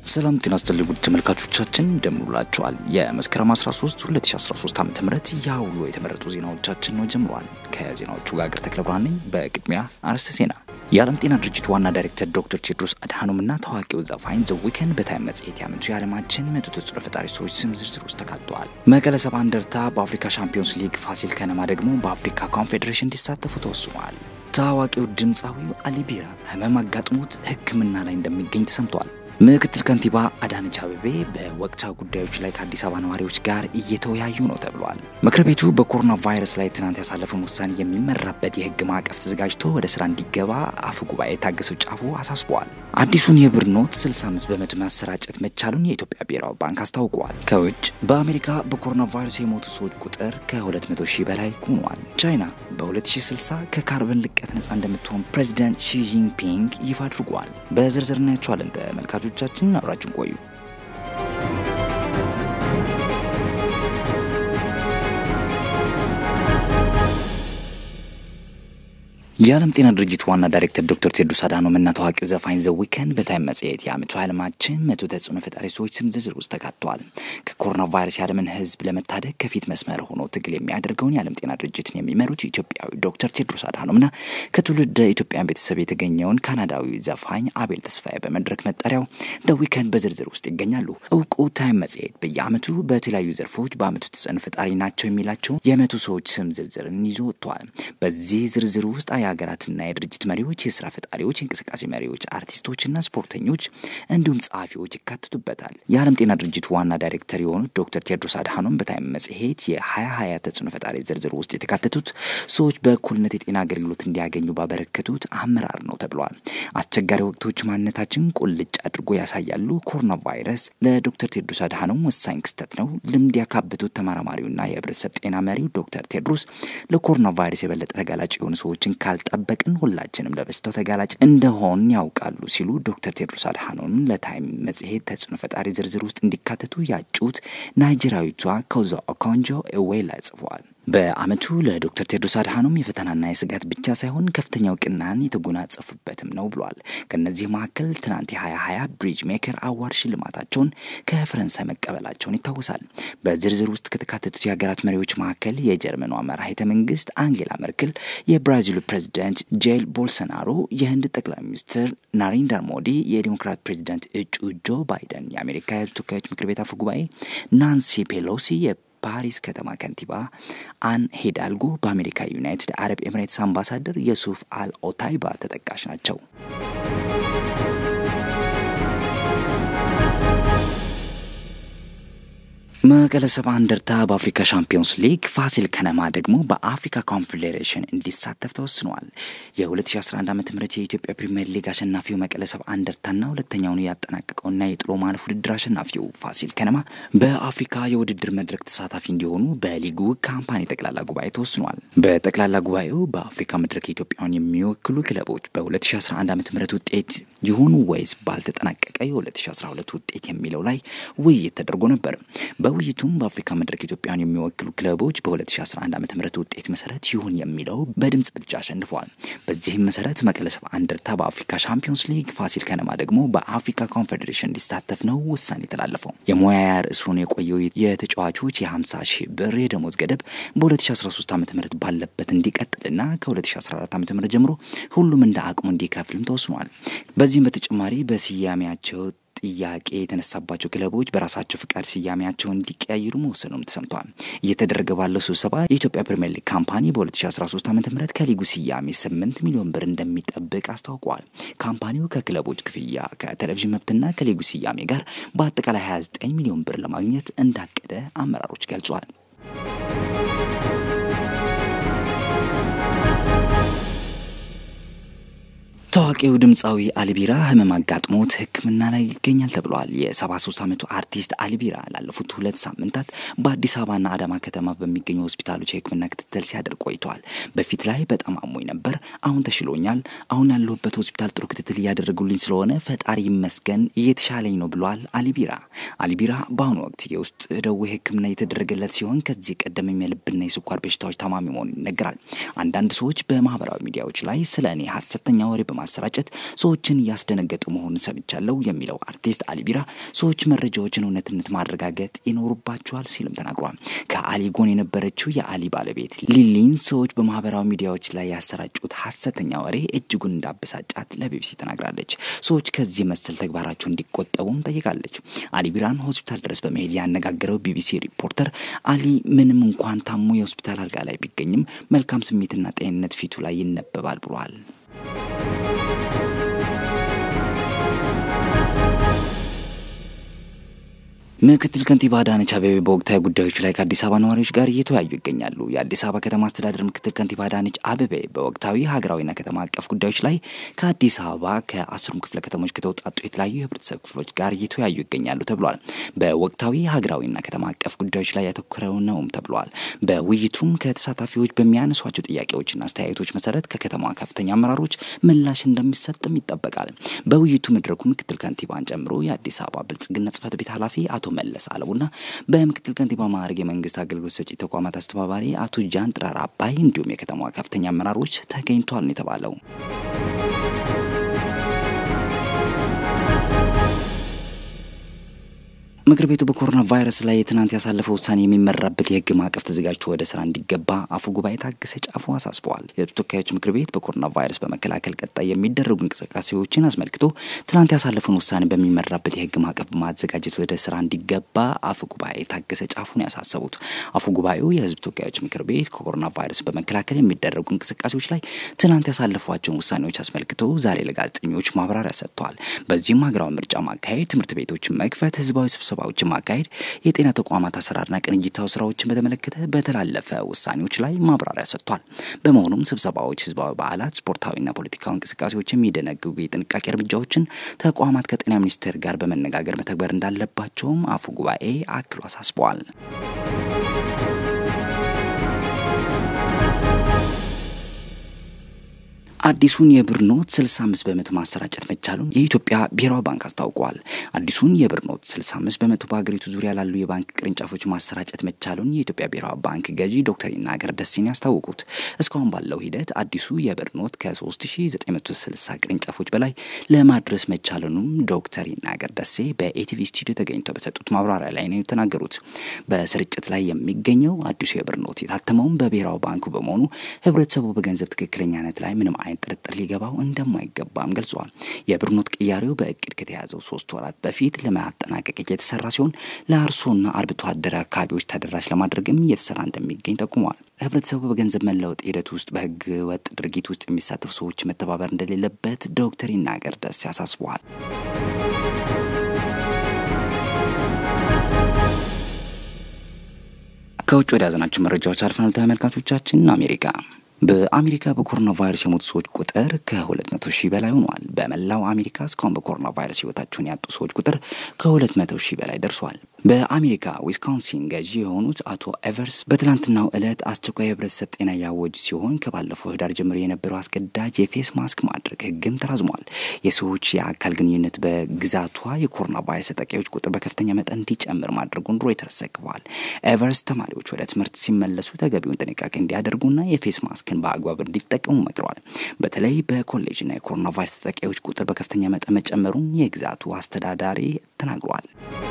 ሰላም ጤና ይስጥልኝ ውድ ተመልካቾቻችን እንደምን ውላችኋል? የመስከረም 13 2013 ዓ.ም ያውሎ የተመረጡ ዜናዎቻችን ነው ጀምሯል። ከዜናዎቹ ጋር ገር ተክለ ብርሃን ነኝ። በቅድሚያ አርዕስተ ዜና። የዓለም ጤና ድርጅት ዋና ዳይሬክተር ዶክተር ቴድሮስ አድሃኖም እና ታዋቂው ዘፋኝ ዘ ዊከንድ በታይም መጽሔት ያመቱ የዓለማችን መቶ ተጽዕኖ ፈጣሪ ሰዎች ስም ዝርዝር ውስጥ ተካተዋል። መቀለ ሰባ እንደርታ በአፍሪካ ሻምፒዮንስ ሊግ፣ ፋሲል ከነማ ደግሞ በአፍሪካ ኮንፌዴሬሽን እንዲሳተፉ ተወስኗል። ታዋቂው ድምፃዊው አሊ ቢራ ህመም አጋጥሞት ሕክምና ላይ እንደሚገኝ ተሰምቷል። ምክትል ከንቲባ አዳነች አቤቤ በወቅታዊ ጉዳዮች ላይ ከአዲስ አበባ ነዋሪዎች ጋር እየተወያዩ ነው ተብሏል። ምክር ቤቱ በኮሮና ቫይረስ ላይ ትናንት ያሳለፈውን ውሳኔ የሚመራበት የህግ ማዕቀፍ ተዘጋጅቶ ወደ ስራ እንዲገባ አፈ ጉባኤ ታገሰ ጫፎ አሳስበዋል። አዲሱን የብር ኖት 65 በመቶ ማሰራጨት መቻሉን የኢትዮጵያ ብሔራዊ ባንክ አስታውቀዋል። ከውጭ በአሜሪካ በኮሮና ቫይረስ የሞቱ ሰዎች ቁጥር ከ200 ሺህ በላይ ሆኗል። ቻይና በ2060 ከካርበን ልቀት ነጻ እንደምትሆን ፕሬዚዳንት ሺጂንፒንግ ይፋ አድርጓል። በዝርዝር እናያቸዋለን። ተመልካቾቻችን አብራችን ቆዩ። የዓለም ጤና ድርጅት ዋና ዳይሬክተር ዶክተር ቴድሮስ አድሃኖም እና ታዋቂው ዘፋኝ ዘ ዊከንድ በታይም መጽሔት የዓመቱ ዓለማችን መቶ ተጽዕኖ ፈጣሪ ሰዎች ስም ዝርዝር ውስጥ ተካተዋል። ከኮሮና ቫይረስ የዓለምን ሕዝብ ለመታደግ ከፊት መስመር ሆኖ ትግል የሚያደርገውን የዓለም ጤና ድርጅትን የሚመሩት ኢትዮጵያዊ ዶክተር ቴድሮስ አድሃኖም እና ከትውልደ ኢትዮጵያን ቤተሰብ የተገኘውን ካናዳዊ ዘፋኝ አቤል ተስፋዬ በመድረክ መጠሪያው ዘ ዊከንድ በዝርዝር ውስጥ ይገኛሉ። እውቁ ታይም መጽሔት በየዓመቱ በተለያዩ ዘርፎች በዓመቱ ተጽዕኖ ፈጣሪ ናቸው የሚላቸው የመቶ ሰዎች ስም ዝርዝርን ይዞ ወጥተዋል። በዚህ ዝርዝር ውስጥ የሀገራትና የድርጅት መሪዎች፣ የስራ ፈጣሪዎች፣ የእንቅስቃሴ መሪዎች፣ አርቲስቶችና ስፖርተኞች እንዲሁም ጸሐፊዎች ይካተቱበታል። የዓለም ጤና ድርጅት ዋና ዳይሬክተር የሆኑት ዶክተር ቴድሮስ አድሃኖም በታይም መጽሔት የ2020 ተጽዕኖ ፈጣሪ ዝርዝር ውስጥ የተካተቱት ሰዎች በእኩልነት የጤና አገልግሎት እንዲያገኙ ባበረከቱት አመራር ነው ተብለዋል። አስቸጋሪ ወቅቶች ማንነታችን ቁልጭ አድርጎ ያሳያሉ። ኮሮና ቫይረስ ለዶክተር ቴድሮስ አድሃኖም ወሳኝ ክስተት ነው። ልምድ ያካበቱት ተመራማሪውና የህብረተሰብ ጤና መሪው ዶክተር ቴድሮስ ለኮሮና ቫይረስ የበለጠ ተጋላጭ የሆኑ ሰዎችን ካልጠበቅን ሁላችንም ለበሽታው ተጋላጭ እንደሆን ያውቃሉ ሲሉ ዶክተር ቴድሮስ አድሃኖም ለታይም መጽሔት ተጽዕኖ ፈጣሪ ዝርዝር ውስጥ እንዲካተቱ ያጩት ናይጄሪያዊቷ ኮዞ ኦኮንጆ እዌላ ጽፏል። በዓመቱ ለዶክተር ቴድሮስ አድሃኖም የፈተናና የስጋት ብቻ ሳይሆን ከፍተኛ እውቅናን የተጎናጸፉበትም ነው ብሏል። ከእነዚህ መካከል ትናንት የ2020 ብሪጅ ሜከር አዋርድ ሽልማታቸውን ከፈረንሳይ መቀበላቸውን ይታወሳል። በዝርዝር ውስጥ ከተካተቱት የሀገራት መሪዎች መካከል የጀርመኗ መራሄተ መንግስት አንጌላ መርክል፣ የብራዚሉ ፕሬዚዳንት ጄል ቦልሶናሮ፣ የህንድ ጠቅላይ ሚኒስትር ናሬንድራ ሞዲ፣ የዲሞክራት ፕሬዚዳንት እጩ ጆ ባይደን፣ የአሜሪካ የህዝብ ተወካዮች ምክር ቤት አፈ ጉባኤ ናንሲ ፔሎሲ ፓሪስ ከተማ ከንቲባ አን ሂዳልጎ በአሜሪካ ዩናይትድ አረብ ኤምሬትስ አምባሳደር የሱፍ አል ኦታይባ ተጠቃሽ ናቸው። መቀለ ሰባ እንደርታ በአፍሪካ ሻምፒዮንስ ሊግ፣ ፋሲል ከነማ ደግሞ በአፍሪካ ኮንፌዴሬሽን እንዲሳተፍ ተወስኗል። የ2011 ዓ ም የኢትዮጵያ ፕሪምየር ሊግ አሸናፊው መቀለ ሰባ እንደርታና ሁለተኛውን ያጠናቀቀውና የጥሎ ማለፍ ውድድር አሸናፊው ፋሲል ከነማ በአፍሪካ የውድድር መድረክ ተሳታፊ እንዲሆኑ በሊጉ ካምፓኒ ጠቅላላ ጉባኤ ተወስኗል። በጠቅላላ ጉባኤው በአፍሪካ መድረክ ኢትዮጵያን የሚወክሉ ክለቦች በ2011 ዓ ም ውጤት ይሁኑ ወይስ ባልተጠናቀቀ የ2012 ውጤት የሚለው ላይ ውይይት ተደርጎ ነበር። በውይይቱም በአፍሪካ መድረክ ኢትዮጵያን የሚወክሉ ክለቦች በ2011 ዓ ም ውጤት መሰረት ይሁን የሚለው በድምፅ ብልጫ አሸንፈዋል። በዚህም መሰረት መቀለ ሰባ እንደርታ በአፍሪካ ሻምፒዮንስ ሊግ፣ ፋሲል ከነማ ደግሞ በአፍሪካ ኮንፌዴሬሽን እንዲሳተፍ ነው ውሳኔ የተላለፈው። የሙያያ ርዕሱን የቆየው የተጫዋቾች የ50 ሺህ ብር የደሞዝ ገደብ በ2013 ዓ ም ባለበት እንዲቀጥልና ከ2014 ዓ ም ጀምሮ ሁሉም እንደ አቅሙ እንዲከፍልም ተወስኗል። በዚህም በተጨማሪ በስያሜያቸው ጥያቄ የተነሳባቸው ክለቦች በራሳቸው ፍቃድ ስያሜያቸውን እንዲቀያይሩ መወሰኑም ተሰምቷል። እየተደረገ ባለው ስብሰባ የኢትዮጵያ ፕሪምየር ሊግ ካምፓኒ በ2013 ዓ ም ከሊጉ ስያሜ 8 ሚሊዮን ብር እንደሚጠብቅ አስታውቋል። ካምፓኒው ከክለቦች ክፍያ፣ ከቴሌቪዥን መብትና ከሊጉ ስያሜ ጋር በአጠቃላይ 29 ሚሊዮን ብር ለማግኘት እንዳቀደ አመራሮች ገልጿል። ታዋቂው ድምፃዊ አሊቢራ ህመም አጋጥሞት ሕክምና ላይ ይገኛል ተብሏል። የ73 ዓመቱ አርቲስት አሊቢራ ላለፉት ሁለት ሳምንታት በአዲስ አበባና አዳማ ከተማ በሚገኙ ሆስፒታሎች የሕክምና ክትትል ሲያደርግ ቆይተዋል። በፊት ላይ በጣም አሞኝ ነበር፣ አሁን ተሽሎኛል። አሁን ያለሁበት ሆስፒታል ጥሩ ክትትል እያደረጉልኝ ስለሆነ ፈጣሪ ይመስገን እየተሻለኝ ነው ብሏል አሊቢራ። አሊቢራ በአሁኑ ወቅት የውስጥ ደዌ ሕክምና እየተደረገለት ሲሆን ከዚህ ቀደምም የልብና የስኳር በሽታዎች ታማሚ መሆኑን ይነገራል። አንዳንድ ሰዎች በማህበራዊ ሚዲያዎች ላይ ስለ እኔ ሀሰተኛ ወሬ በማሰራጨት በማሰራጨት ሰዎችን እያስደነገጡ መሆኑን ሰምቻለሁ የሚለው አርቲስት አሊ ቢራ ሰዎች መረጃዎችን እውነትነት ማረጋገጥ ይኖሩባቸዋል ሲልም ተናግሯል። ከአሊ ጎን የነበረችው የአሊ ባለቤት ሊሊን ሰዎች በማህበራዊ ሚዲያዎች ላይ ያሰራጩት ሀሰተኛ ወሬ እጅጉን እንዳበሳጫት ለቢቢሲ ተናግራለች። ሰዎች ከዚህ መሰል ተግባራቸው እንዲቆጠቡም ጠይቃለች። አሊ ቢራን ሆስፒታል ድረስ በመሄድ ያነጋገረው ቢቢሲ ሪፖርተር አሊ ምንም እንኳን ታሞ የሆስፒታል አልጋ ላይ ቢገኝም መልካም ስሜትና ጤንነት ፊቱ ላይ ይነበባል ብሏል። ምክትል ከንቲባ አዳነች አቤቤ በወቅታዊ ጉዳዮች ላይ ከአዲስ አበባ ነዋሪዎች ጋር እየተወያዩ ይገኛሉ። የአዲስ አበባ ከተማ አስተዳደር ምክትል ከንቲባ አዳነች አቤቤ በወቅታዊ ሀገራዊና ከተማ አቀፍ ጉዳዮች ላይ ከአዲስ አበባ ከአስሩም ክፍለ ከተሞች ከተውጣጡ የተለያዩ የህብረተሰብ ክፍሎች ጋር እየተወያዩ ይገኛሉ ተብሏል። በወቅታዊ ሀገራዊና ከተማ አቀፍ ጉዳዮች ላይ ያተኮረው ነውም ተብሏል። በውይይቱም ከተሳታፊዎች በሚያነሷቸው ጥያቄዎችና አስተያየቶች መሰረት ከከተማዋ ከፍተኛ አመራሮች ምላሽ እንደሚሰጥም ይጠበቃል። በውይይቱ መድረኩ ምክትል ከንቲባን ጨምሮ የአዲስ አበባ ብልጽግና ጽህፈት ቤት ኃላፊ አቶ መለስ አለሙና በምክትል ከንቲባ ማዕረግ የመንግስት አገልግሎት ሰጪ ተቋማት አስተባባሪ አቶ ጃን ጥራር አባይ እንዲሁም የከተማዋ ከፍተኛ አመራሮች ተገኝቷል ነው የተባለው። ምክር ቤቱ በኮሮና ቫይረስ ላይ ትናንት ያሳለፈው ውሳኔ የሚመራበት የህግ ማዕቀፍ ተዘጋጅቶ ወደ ስራ እንዲገባ አፈ ጉባኤ ታገሰ ጫፎ አሳስበዋል። የህዝብ ተወካዮች ምክር ቤት በኮሮና ቫይረስ በመከላከል ቀጣይ የሚደረጉ እንቅስቃሴዎችን አስመልክቶ ትናንት ያሳለፈውን ውሳኔ በሚመራበት የህግ ማዕቀፍ በማዘጋጀት ወደ ስራ እንዲገባ አፈ ጉባኤ ታገሰ ጫፉን ያሳሰቡት አፈ ጉባኤው የህዝብ ተወካዮች ምክር ቤት ከኮሮና ቫይረስ በመከላከል የሚደረጉ እንቅስቃሴዎች ላይ ትናንት ያሳለፏቸውን ውሳኔዎች አስመልክቶ ዛሬ ለጋዜጠኞች ማብራሪያ ሰጥተዋል። በዚህም ሀገራዊ ምርጫ ማካሄድ፣ ትምህርት ቤቶችን መክፈት፣ ህዝባዊ ስብሰባ ስብሰባዎችን ማካሄድ፣ የጤና ተቋማት አሰራርና ቅንጅታዊ ስራዎችን በተመለከተ በተላለፈ ውሳኔዎች ላይ ማብራሪያ ሰጥቷል። በመሆኑም ስብሰባዎች፣ ህዝባዊ በዓላት፣ ስፖርታዊና ፖለቲካዊ እንቅስቃሴዎች የሚደነግጉ የጥንቃቄ እርምጃዎችን ተቋማት ከጤና ሚኒስቴር ጋር በመነጋገር መተግበር እንዳለባቸውም አፈ ጉባኤ አክሎ አሳስበዋል። አዲሱን የብር ኖት 65 በመቶ ማሰራጨት መቻሉን የኢትዮጵያ ብሔራዊ ባንክ አስታውቋል። አዲሱን የብር ኖት 65 በመቶ በሀገሪቱ ዙሪያ ላሉ የባንክ ቅርንጫፎች ማሰራጨት መቻሉን የኢትዮጵያ ብሔራዊ ባንክ ገዢ ዶክተር ይናገር ደሴን ያስታወቁት እስካሁን ባለው ሂደት አዲሱ የብር ኖት ከ3960 ቅርንጫፎች በላይ ለማድረስ መቻሉንም ዶክተር ይናገር ደሴ በኤቲቪ ስቱዲዮ ተገኝተው በሰጡት ማብራሪያ ላይ ነው የተናገሩት። በስርጭት ላይ የሚገኘው አዲሱ የብር ኖት የታተመውን በብሔራዊ ባንኩ በመሆኑ ህብረተሰቡ በገንዘብ ትክክለኛነት ላይ ምንም አይነት ጥርጥር ሊገባው እንደማይገባም ገልጿል። የብር ኖት ቅያሬው በእቅድ ከተያዘው ሶስት ወራት በፊት ለማጠናቀቅ የተሰራ ሲሆን ለአርሶና አርብቶ አደር አካባቢዎች ተደራሽ ለማድረግም እየተሰራ እንደሚገኝ ጠቁሟል። ህብረተሰቡ በገንዘብ መለወጥ ሂደት ውስጥ በህገ ወጥ ድርጊት ውስጥ የሚሳተፉ ሰዎች መተባበር እንደሌለበት ዶክተር ይናገር ደስ ያሳስበዋል። ከውጭ ወደ ያዘናቸው መረጃዎች አልፈናል። ተመልካቾቻችን አሜሪካ በአሜሪካ በኮሮና ቫይረስ የሞቱ ሰዎች ቁጥር ከ200 ሺህ በላይ ሆኗል። በመላው አሜሪካ እስካሁን በኮሮና ቫይረስ ህይወታቸውን ያጡ ሰዎች ቁጥር ከ200 ሺህ በላይ ደርሷል። በአሜሪካ ዊስኮንሲን ገዢ የሆኑት አቶ ኤቨርስ በትላንትናው ዕለት አስቸኳይ የህብረተሰብ ጤና ያወጁ ሲሆን ከባለፈው ህዳር ጀምሮ የነበረው አስገዳጅ የፌስ ማስክ ማድረግ ህግም ተራዝሟል። የሰዎች የአካል ግንኙነት በግዛቷ የኮሮና ቫይረስ ተጠቂዎች ቁጥር በከፍተኛ መጠን እንዲጨምር ማድረጉን ሮይተርስ ዘግቧል። ኤቨርስ ተማሪዎች ወደ ትምህርት ሲመለሱ ተገቢውን ጥንቃቄ እንዲያደርጉና የፌስ ማስክን በአግባብ እንዲጠቀሙ መክረዋል። በተለይ በኮሌጅና የኮሮና ቫይረስ ተጠቂዎች ቁጥር በከፍተኛ መጠን መጨመሩን የግዛቱ አስተዳዳሪ ተናግረዋል።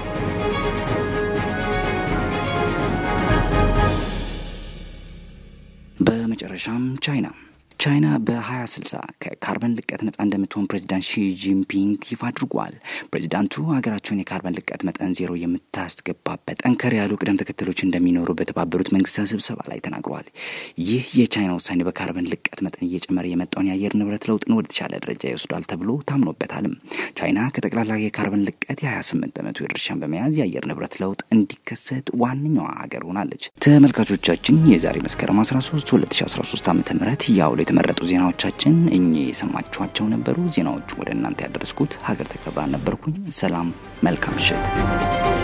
በመጨረሻም ቻይና ቻይና በ2060 ከካርበን ልቀት ነጻ እንደምትሆን ፕሬዚዳንት ሺ ጂንፒንግ ይፋ አድርጓል። ፕሬዚዳንቱ ሀገራቸውን የካርበን ልቀት መጠን ዜሮ የምታስገባበት ጠንከር ያሉ ቅደም ተከተሎች እንደሚኖሩ በተባበሩት መንግስታት ስብሰባ ላይ ተናግረዋል። ይህ የቻይና ውሳኔ በካርበን ልቀት መጠን እየጨመረ የመጣውን የአየር ንብረት ለውጥን ወደ ተሻለ ደረጃ ይወስዷል ተብሎ ታምኖበታልም። ቻይና ከጠቅላላ የካርበን ልቀት የ28 በመቶ ድርሻን በመያዝ የአየር ንብረት ለውጥ እንዲከሰት ዋነኛዋ ሀገር ሆናለች። ተመልካቾቻችን የዛሬ መስከረም 13 2013 ዓ ም ያውሎ የተመረጡ ዜናዎቻችን እኚህ የሰማችኋቸው ነበሩ። ዜናዎቹ ወደ እናንተ ያደረስኩት ሀገር ተከብራ ነበርኩኝ። ሰላም፣ መልካም ምሽት።